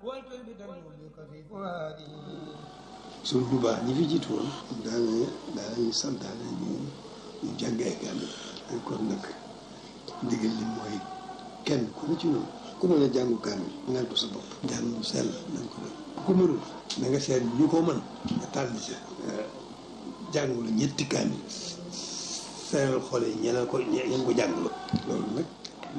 suñ bu baax ñi fi jiitu woon daane daanañu santaane ñu ñu jàngee kaamil kon nag ndigal li mooy kenn ku ne ci noonu ku mën a jàngu kaamil ngal ko sa bopp jàng mu sell nañ ko def ku mënul na nga seet ñu ko mën nga tàll ca jàngu la ñetti kaamil seeral xool yi ñeneen ko ñeen ko jàng la loolu nag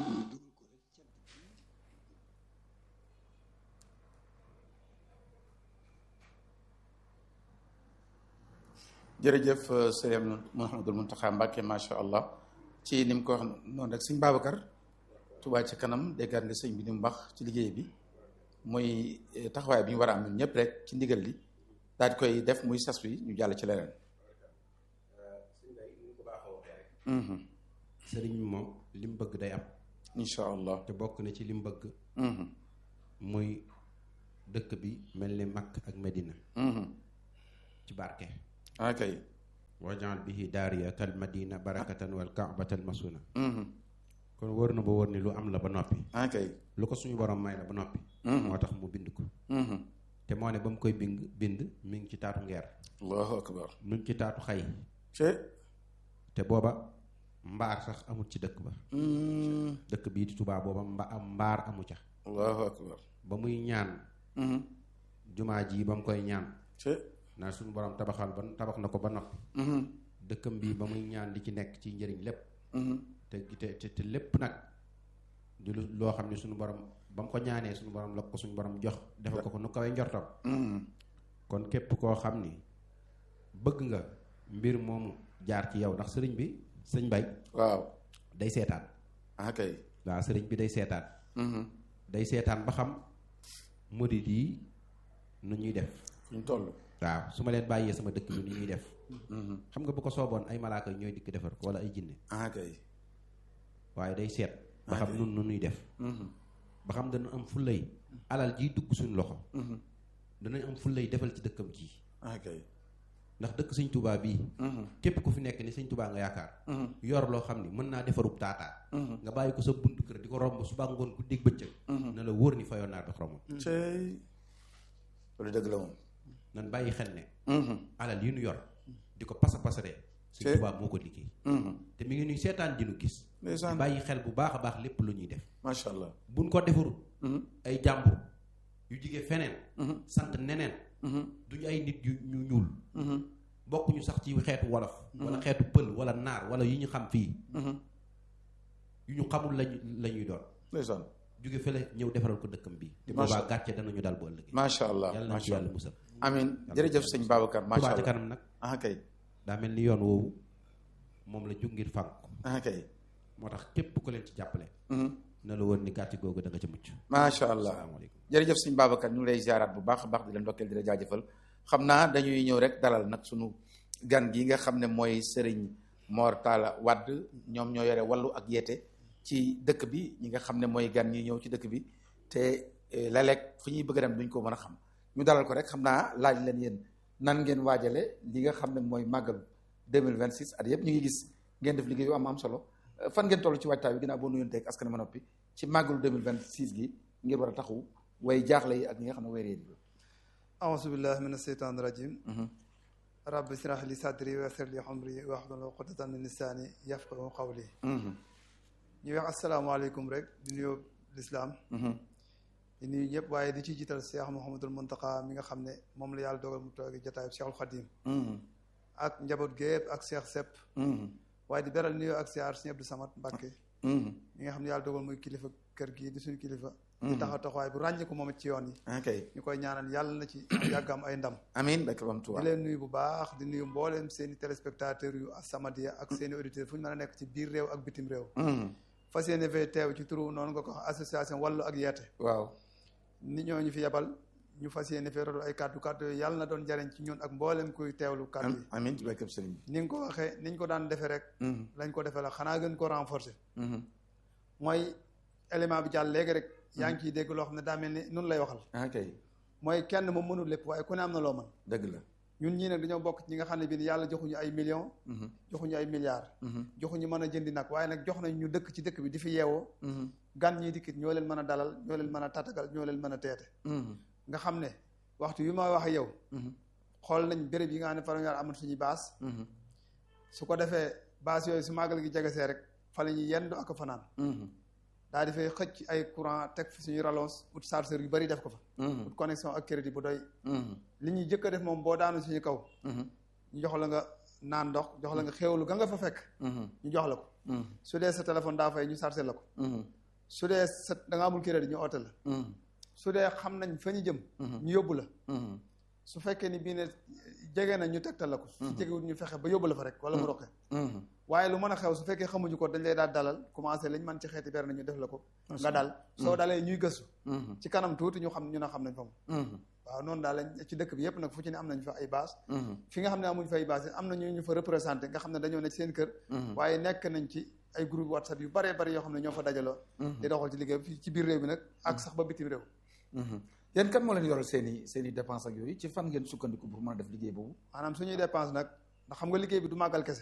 jërëjëf sëriñ Mouhamadul Mountakha Mbacké macha allah ci ni mu ko wax noonu rek sëñ Babacar Touba ci kanam déggaat nga sëñ bi ni mu wax ci liggéey bi muy taxawaay bi ñu war a am ñun ñëpp rek ci ndigal li daal di koy def muy sas wi ñu jàll ci leneen. sëriñ bi moom li mu bëgg day am. incha allah te bokk na ci li mu bëgg. muy dëkk bi mel ni Makka ak Medina. ci barke. ok wajaal bihi daariya kal madina barakatan wal kaabatan masuna kon wër na ba wër ni lu am la ba noppi ok lu ko suñu borom may la ba noppi moo tax mu bind ko te moo ne ba mu koy bind bind mi ngi ci taatu ngeer allahu akbar mi ngi ci taatu xay te te booba mbaar sax amul ci dëkk ba dëkk bii di Tuubaa booba mba am mbaar amu ca allahu akbar ba muy ñaan jumaa ji ba mu koy ñaan te naa suñu borom tabaxal ba tabax na ko ba noppi dëkkam bii ba muy ñaan di ci nekk ci njëriñ lépp te te te lépp nag di lu loo xam ne suñu borom ba mu ko ñaanee suñu borom la ko suñu borom jox defal ko ko nu kawee njortam kon képp koo xam ni bëgg nga mbir moomu jaar ci yow ndax sëriñ bi sëñ bay waaw day seetaan ok waaw sëriñ bi day seetaan day seetaan ba xam murid yi nu ñuy def ñu toll waaw su ma leen bàyyee sama dëkk bi ni ñuy def xam nga bu ko sooboon ay malaaka ñooy dikk defar ko wala ay jinne ok waaye day seet ba xam nun nu ñuy def ba xam dana am fullay alal jiy dugg suñu loxo danañ am fullay defal ci dëkkam ji ok ndax dëkk sëñ tubaa bii képp ku fi nekk ni sëñ tubaa nga yaakaar yor loo xam ni mën naa defarub taataa nga bàyyi ko sa buntu kër di ko romb suba ngoon ku dégg bëccëg na la wóor ni fayoon naa dox romam cey loolu dëgg la moom nan bàyyi xel ne alal yi nu yor di ko pasa pasaree sëñ tubaa moo ko liggéey te mi ngi nuy seetaan di nu gis ndeysaan bàyyi xel bu baax a baax lépp lu ñuy def macha allah buñ ko defarul ay jàmbur yu jige feneen sant neneen duñu ay nit yu ñu ñuul bokkuñu sax ci xeetu wolof wala xeetu pël wala naar wala yi ñu xam fii yu ñu xamul lañu la ñuy doon ndeysaan jóge fële ñëw defaral ko dëkkam bii te boobaa gàcce danañu dal bu ëllëgee macha allah yàlla na ci yàlla musal amin jërëjëf sëñ Babacar macha Touba allah ca kanam nag ah kay daa mel ni yoon woowu moom la jug ngir fànk ko ah kay moo tax képp ku leen ci jàppale na la woon ni gàcce googu da nga ca mucc macha allah asalaamaaleykum jërëjëf sëñ Babacar ñu ngi lay ziaraat bu baax a baax di la ndokkeel di la jaajëfal xam naa dañuy ñëw rek dalal nag sunu gan gi nga xam ne mooy Serigne Mor Talla Wade ñoom ñoo yore wàllu ak yeete ci dëkk bi ñi nga xam ne mooy gan ñi ñëw ci dëkk bi te léeg-léeg fu ñuy bëgg a dem duñ ko mën a xam ñu dalal ko rek xam naa laaj leen yéen nan ngeen waajale li nga xam ne mooy màggalu 2026 at yëpp ñu ngi gis ngeen def liggéey yu am am solo fan ngeen toll ci waajtaay bi ginnaaw boo nuyoon teeg askan ma noppi ci màggalu 2026 gi ngir war a taxawu way jaaxle yi ak ñi nga xam ne way réer yi أعوذ بالله من الشيطان الرجيم رب اشرح لي صدري ويسر لي أمري واحلل عقدة من لساني يفقهوا قولي ñu wax asalaamaaleykum rek di nuyu lislaam di nuyu ñëpp waaye di ci jiital Cheikh Mouhamadul Mountakha mi nga xam ne moom la yàlla dogal mu toogi jotaayu Cheikhul Khadim ak njaboot gépp ak Cheikh Sepp waaye di beral nuyu ak siyaar Sëñ Abdou Samad Mbàkke mi nga xam ne yàlla dogal muy kilifa kër gii di suñu kilifa di taxaw taxawaay bu ràññeeku moom it ci yoon yi ok ñu koy ñaanal yàlla na ci yàggam ay ndam amin barke Bam di Tuubaa leen nuyu bu baax di nuyu mbooleem seen i téléspectateurs yu As-Samadiyya ak seen i auditeurs fu ñu mën a nekk ci biir réew ak bitim réew fas yéene fee teew ci turu noonu nga ko wax association wàllu ak yeete waaw nit ñoo ñu fi yebal ñu fas yéene fee rotal ay kàddu kàddu yooyu yàlla na doon jariñ ci ñun ak mbooleem kuy teewlu kàddu yi amin ci barke sëriñ bi ni nga ko waxee ni ñu ko daan defee rek lañ ko defee la xanaa gën ko renforcer mooy élément bi jàll léegi rek yaa ngi ciy dégg loo xam ne daa mel ni nun lay waxal ok mooy kenn moom mënul lépp waaye ku ne am na loo mën dëgg la ñun ñii nag dañoo bokk ci ñi nga xam ne bii yàlla joxuñu ay millions joxuñu ay milliards joxuñu mën a jëndi nag waaye nag jox nañ ñu dëkk ci dëkk bi di fi yeewoo gan ñii dikkit ñoo leen mën a dalal ñoo leen mën a tatagal ñoo leen mën a teete nga xam ne waxtu wi ma wax ak yow xool nañ béréb yi nga xam ne fa la ñu amat suñuy baas su ko defee baas yooyu su màggal gi jegesee rek fa la ñuy yendu ak fanaan daa di fay xëcc ay courant teg fi suñuy rallonge ut chargeur yu bari def ko fa ut connexion ak crédit bu doy li ñuy jëkk a def moom boo daanu suñu kaw ñu jox la nga naan ndox jox la nga xéewlu ga nga fa fekk ñu jox la ko su dee sa téléphone daa fay ñu chargé la ko su dee sa da nga amul crédit ñu oote la su dee xam nañ fa ñu jëm ñu yóbbu la su fekkee ni bii ne jege na ñu tegtal la ko su jegewut ñu fexe ba yóbbu la fa rek wala mu roqe waaye lu mën a xew su fekkee xamuñu ko dañ lay daal dalal commencé lañ man ci xeeti ber na ñu def la ko nga dal soo dalee ñuy gëstu ci kanam tuuti ñu xam ñu ne xam nañ fa mu waaw noonu daal lañ ci dëkk bi yëpp nag fu ci ne am nañ fa ay base fi nga xam ne amuñ fa ay base am na ñu ñu fa représenté nga xam ne dañoo ne ci seen kër waaye nekk nañ ci ay groupe whatsapp yu baree bari yoo xam ne ñoo fa dajaloo di doxal ci liggéey bi ci biir réew bi nag ak sax ba bitim réew yéen kan moo leen yoral seen i seen i dépense ak yooyu ci fan ngeen sukkandiku pour mën a def liggéey boobu maanaam suñuy dépense nag ndax xam nga liggéey bi du màggal kese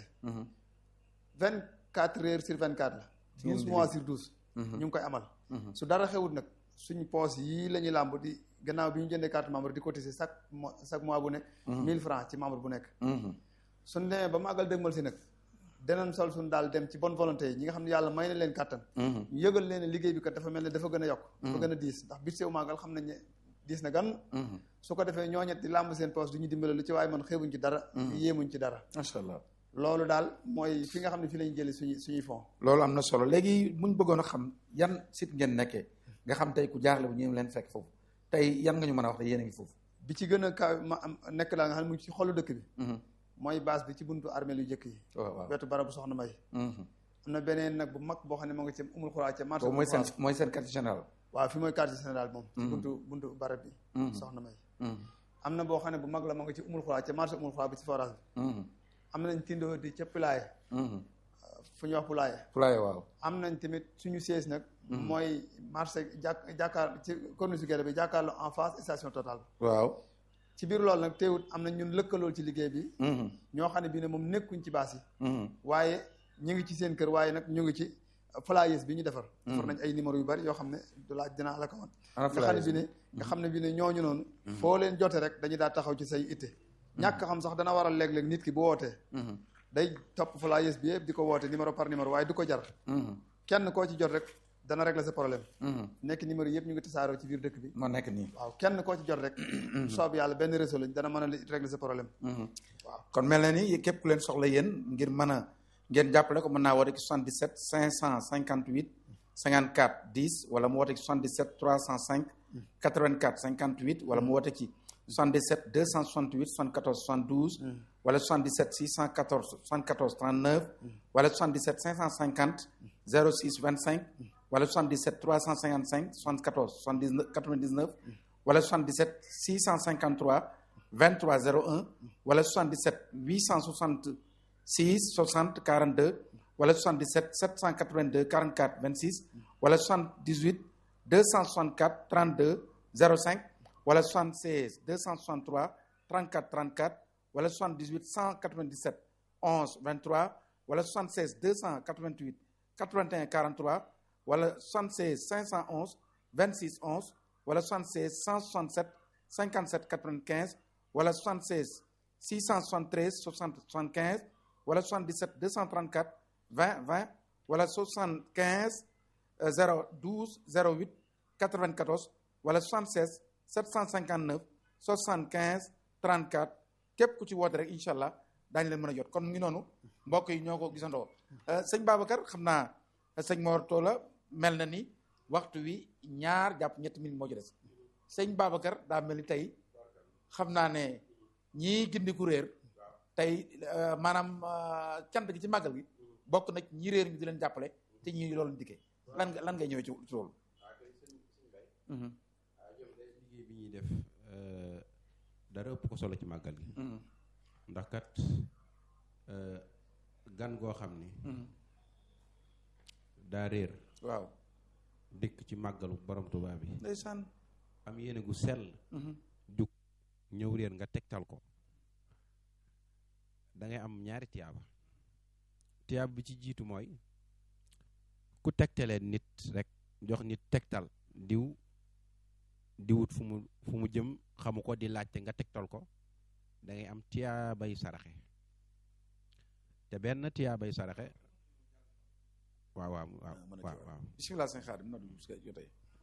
vingt quatre heures sur vingt quatre la douze mois sur douze ñu ngi koy amal su dara xewut nag suñu poos yii la ñuy làmb di gannaaw bi ñu jëndee carte membre di cotiser chaque mois chaque mois bu nekk mille francs ci membre bu nekk suñ demee ba màggal dëgmal si nag danañ sol suñ daal dem ci bonne volonté yi ñi nga xam ne yàlla may na leen kàttan ñu yëgal leen liggéey bi kat dafa mel ne dafa gën a yokk dafa gën a diis ndax biir sew màggal xam nañ ne diis na gan su ko defee ñooñet di làmb seen poos du ñu dimbale lu ci waaye man xeebuñ ci dara yéemuñ ci dara macha allah loolu daal mooy fi nga xam ne fi lañu jëlee suñu suñuy fond loolu am na solo léegi buñ bëggoon a xam yan site ngeen nekkee nga xam tey ku jaarle bu ñu leen fekk foofu tey yan nga ñu mën a wax ne yéen a ngi foofu bi ci gën a kaw ma am nekk daal nga xam ne mu ci xolu dëkk bi mooy base bi ci buntu armée yu jëkk yi waaw wetu barabu soxna may am na beneen nag bu mag boo xam ne moo ngi ci umul xuraa ca marché mooy seen mooy seen quartier général waaw fi mooy quartier général moom ci buntu buntu barab bi soxna may am na boo xam ne bu mag la moo ngi ci umul xuraa ca marché umul xuraa bi ci forage bi am nañ tindoo di ca Pulaye fu ñuy wax Pulaye Pulaye waaw am nañ tamit suñu siège nag mooy marché jàkk jàkkaar ci corniche gerte bi jàkkaarloo en face station Total waaw ci biir loolu nag teewut am na ñun lëkkalool ci liggéey bi ñoo xam ne bii ne moom nekkuñ ci baas yi waaye ñu ngi ci seen kër waaye nag ñu ngi ci flyers bi ñu defar defar nañ ay numéro yu bari yoo xam ne du laaj dinaa la ko wan nga xam ne bi ne nga xam ne bi ne ñooñu noonu foo leen jote rek dañu daa taxaw ci say itte ñàkk xam sax dana waral léeg-léeg nit ki bu wootee day topp flyers bi yëpp di ko woote numéro par numéro waaye du ko jar kenn koo ci jot rek dana régler sa problème nekk numéro yëpp ñu ngi tasaaroo ci biir dëkk bi moo nekk nii waaw kenn koo ci jot rek soob yàlla benn réseau lañ dana mën a régler sa problème waaw kon mel na ni képp ku leen soxla yéen ngir mën a ngeen jàppale ko mën naa woote ci 77 558 54 10 wala mu woote ci 77 305 84 58 wala mu woote ci 77 268 74 72 wala 77 614 74 39 wala 77 550 06 25 wala 77 355 74 79 99 wala 77 653 23 01 wala 77 866 60 42 wala 77 782 44 26 wala 78 264 32 05 wala 76 263 34 34 wala 78 197 11 23 wala 76 288 81 43 wala 76 511 26 11 wala 76 167 57 95 wala 76 673 60 75 wala 77 234 20 20 wala 75 012 08 94 wala 76 759 75 34 képp ku ci woote rek incha allah daañu leen mën a jot kon mu ngi noonu mbokk yi ñoo ko gisandoo sëñ Babacar xam naa sëñ Mor Talla mel na ni waxtu wi ñaar jàpp ñetti minutes moo ci des sëñ Babacar daa mel ni tey xam naa ne ñii gindi ku réer tey maanaam cant gi ci màggal gi bokk na ñi réer ñu di leen jàppale te ñi loolu dikkee lan nga lan ngay ñëwee ci ci loolu. liggéey bi ñuy def dara ëpp ko solo ci màggal gi. ndax kat gan goo xam ni. daa réer. waaw. dikk ci màggalu borom Tuubaa bi. ndeysaan. am yéene gu sell. jug ñëw réer nga tegtal ko. da ngay am ñaari tiyaaba tiyaaba bi ci jiitu mooy ku tegtalee nit rek jox nit tegtal diw diwut fu mu fu mu jëm xamu ko di laajte nga tegtal ko da ngay am tiyaabay saraxe te benn tiyaabay saraxe waaw waaw waaw waaw waaw bisimilah sëñ Xaadim na dugg si jotee